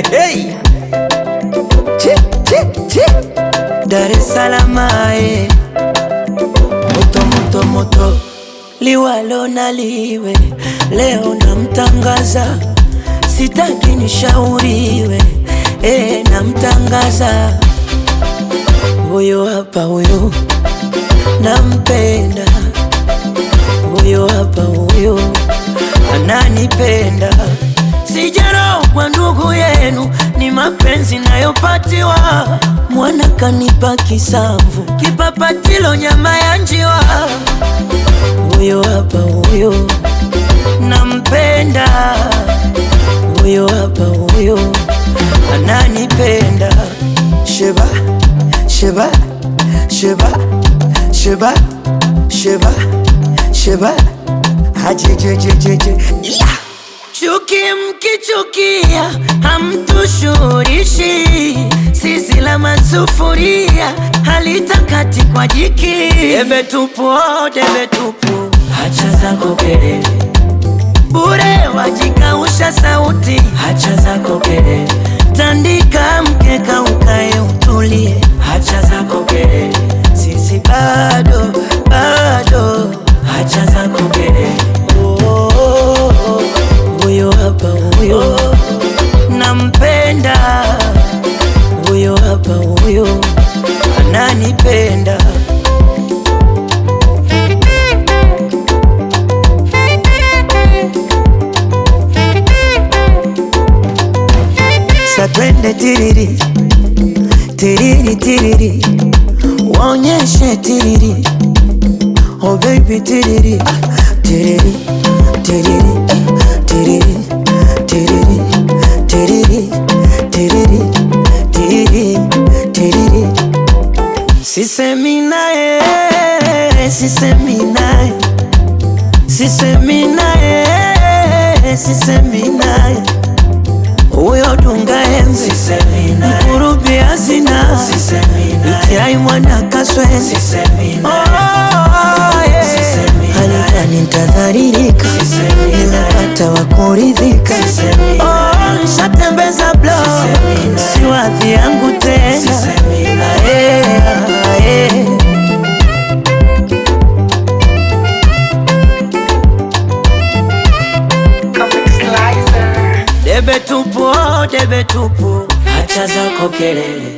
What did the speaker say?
Hey. Chi, chi, chi. Dar es Salaam ae. Moto moto moto liwalo na liwe leo namtangaza sitaki nishauriwe e, namtangaza huyo hapa huyo nampenda huyo hapa huyo ananipenda sijarogwa ndugu yenu ni mapenzi nayopatiwa mwana kanipa kisamvu kipapatilo nyama ya njiwa huyo hapa huyo nampenda huyo hapa huyo ananipenda sheba sheba sheba sheba sheba sheba hajejejejeje yeah. Chuki mkichukia hamtushurishi, sisi la masufuria halitakati kwa jiki. Debe tupu, oh, debe tupu, hacha zako kelele bure, wajikausha sauti, hacha zako kelele, tandika mkeka ukae utulie, hacha zako kelele, sisi bado bado, hacha zako kelele oh, oh, oh, oh. Huyo hapa huyo nampenda, huyo hapa huyo ananipenda. Sa twende tiriri tiriri tiriri, waonyeshe tiriri, oh baby tiriri ah, tiriri tiriri tiriri tiriri tiriri tiriri tiriri tiriri sisemi naye sisemi naye sisemi naye sisemi naye huyo dunga enzi mkurubi hazina itiai mwana kaswezi halikani ntadharirika nimepata wakuridhika Oh, nshatembeza blo siwadhi yangu tena Ae, ae. Debe tupu, oh, debe tupu, hacha zako kelele